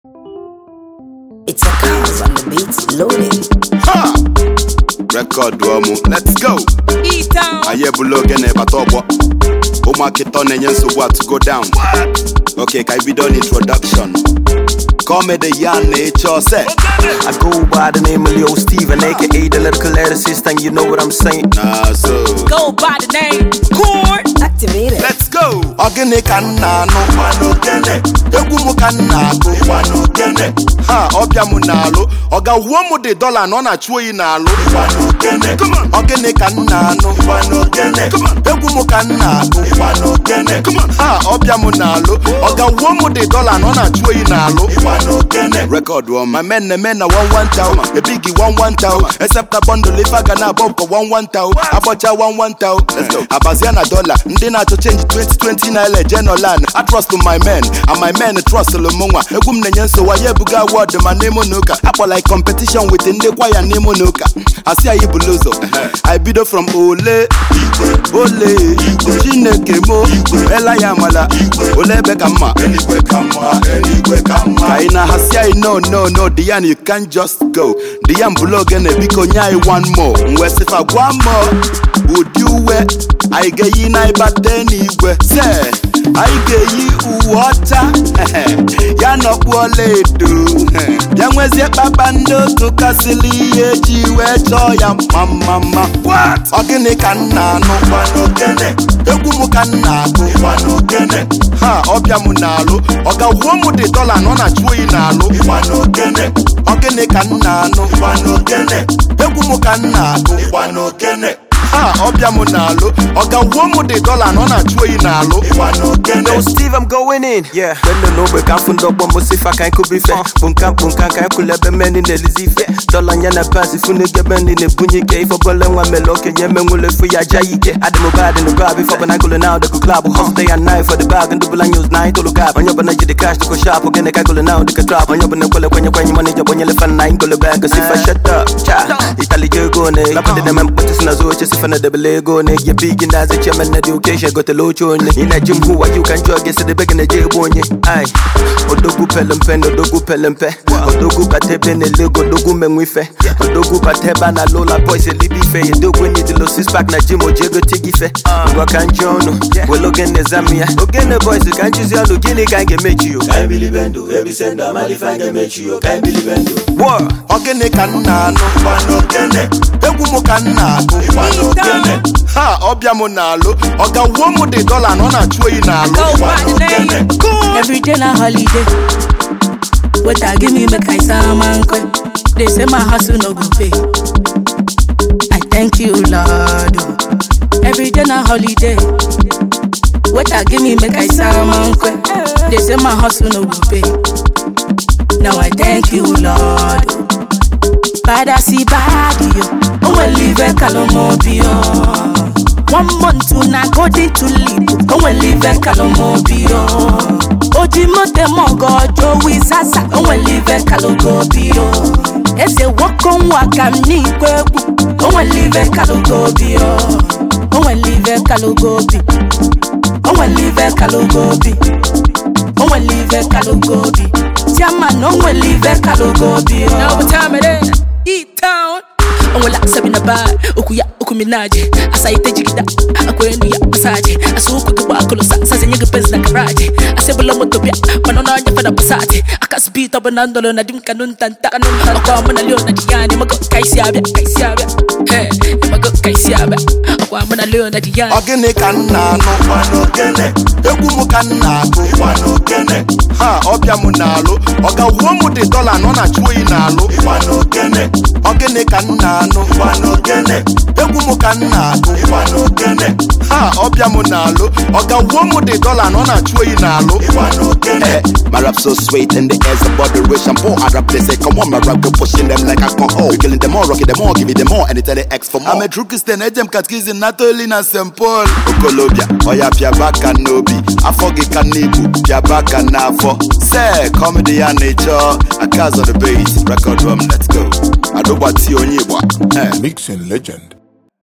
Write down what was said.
It's a cause on the beats loaded. Ha! Record ọmụ, let's go! E-Town. anyị ebula oge na-ebata ọgbọ ụmụaka ịtọ na-enye nsogbu a to go down ok ka anyị bido n'introduction comedy ya na-eche ose I go by the name of Leo Steven, aka the lyrical lyricist, and you know what I'm saying. na so Go by the name Corn. Activated. let's go ọ gịnị ka m na-anụ egwu m ka m na-agụ ha ọbịa m na-alụ ọ ga-wuo m dị dọla na ọ na-achụ oyi na-alụ Come on. ọ gịnị ka m na-anụ egwu m ka m na-agụ ha ọbịa m na-alụ ọ ga-wuo m dị dọla na ọ na-achụ oyi na-alụ record one my men na men na one one tau a biggie one one tau except a bundle ife ga na abọ kwa one one tau abọcha one one tau abazia na dollar ndị na-achọ change 2020 naira eje nolan I trust my men and my men trust mụnwa egwu m na-enye nsogbu ya ebuga award ma n'ime n'ụka akpọla like competition with ndị kwaya n'ime n'ụka asị anyị bulu ụzọ I bido from ole ole chineke mo ela ya amala ole ebe ka mma ka anyị na-ahasị anyị no no no Dian you can't just go Dian bụlụ ogene biko nye anyị one more mgbe sịfa gwa mọ ụdị uwe anyị ga-eyi na ịbata n'igwe se anyị ga-eyi uwe ọcha ya nọkpu ọlaedo bịa nwezie kpakpando tụkasịrị ihe eji wee chọọ ya mma mma mma ọ gịnị ka m na-anụ egwu m ka m na-agụ ha ọbịa m na-alụ ọ ga-wuo m dị dọla na ọ na-achụ oyi na-alụ ọ gịnị ka m na-anụ egwu m ka m na-agụ ha ọbịa m na-alụ ọ ga-wuo m dị dọla na ọ na-achụ oyi na-alụ Yo, Steve, I'm going in. Yeah. Bendo no be kan fundo bombo sifa kan kubi fe. Bunkan bunkan kan kule be meni ne lizife. Dola nyana pasi funu ge bendi ne bunyi ke ifo bole nwa meloke nye me ngule fu ya jayike. Ade mo bad in the grab ifo bana gule now de ku club. Hustle day and night for the bag and double news night to look up. Onyo bana jide cash to go shop. Ogene ka gule now de ka drop. Onyo bana kule kwenye kwenye money job onye le fan nine gule bag. Sifa shut up. Cha. Itali je go ne. La pande de mem puti sina zo che sifa na de bele go ne. Ye big in as a chairman na education go to locho ne. Ina jim who you can jog yes the big in the j bonye. Ay. Odogu pelempe odogu pelempe. Odogu patebe ne lego odogu menwife. Odogu pateba na lola boys e libi fe. Odogu ni the lo six pack na jim ojego tigi fe. Ngwa kan jono. Well ogene zamia. Ogene boys kan choose yalo gini kan ge mechi yo. Kan bili bendo. Ebi senda mali fan ge mechi yo. Kan bili bendo. War. ọ gịnị ka m na-anụ egwu m ka m na-agụ ha ọbịa m na-alụ ọ ga-wuo m dị dọla na ọ na-achụ oyi na-alụ Go by the name Corn. Every day na holiday. What I give me make I sound man quick. They say my hustle no go pay. I thank you, Lord. oh. Every day na holiday. What I give me make I sound man quick. They say my hustle no go pay. Now I thank you, Lord. oh. Bada si badi yo. Oh well live a calomobio. One month to na golden to live. Oh well live a calomobio. Oji mote mongo jowi sasa. Oh well live a calogobio. Ese wako waka ni kweku. Oh well live a calogobio. Oh well live a calogobi. Oh well live a calogobi. Oh well live a calogobi. Tiama no well live a calogobi. Now what time it is? E-Town. onwela sabi na baa okwu ya okwu minaje asa ite jigida akwa enu ya masaje asa ụkwụ gị gba akụlụsa sazenye gị pezi na garaji asebụla moto bịa mana ọnụ anya fada pasati aka spit ọ bụ na ndọrọ na di m kanụ ntanta ọkwa mụ na leo na di ya mago ka isi abịa ka isi abịa he mago ka isi abịa ọkwa mụ na leo na di ya ọ gịnị ka m na-anụ egwu m ka m na-agụ ha ọbịa m na-alụ ọ ga-wuo m dị dọla na ọ na-achụ oyi na-alụ ọ gịnị ka m na-anụ egwu m ka m na-agụ ha ọbịa m na-alụ ọ ga-wuo m dị dọla na ọ na-achụ oyi na-alụ Eh, My rap so sweet in the air's about the rich and poor. I rap they say, come on, my rap go pushing them like alcohol. We killing them all, rocking them all, give me them all, and they tell the X for more. I'm a true Christian, I them catechism, not only na St. Paul. Okolobia, oya pia baka nobi. Afogi kanibu, pia baka nafo. Say, comedy and nature, a cause on the beat. Record drum, let's go. Adoba ti onyiwa. Eh. Mixing legend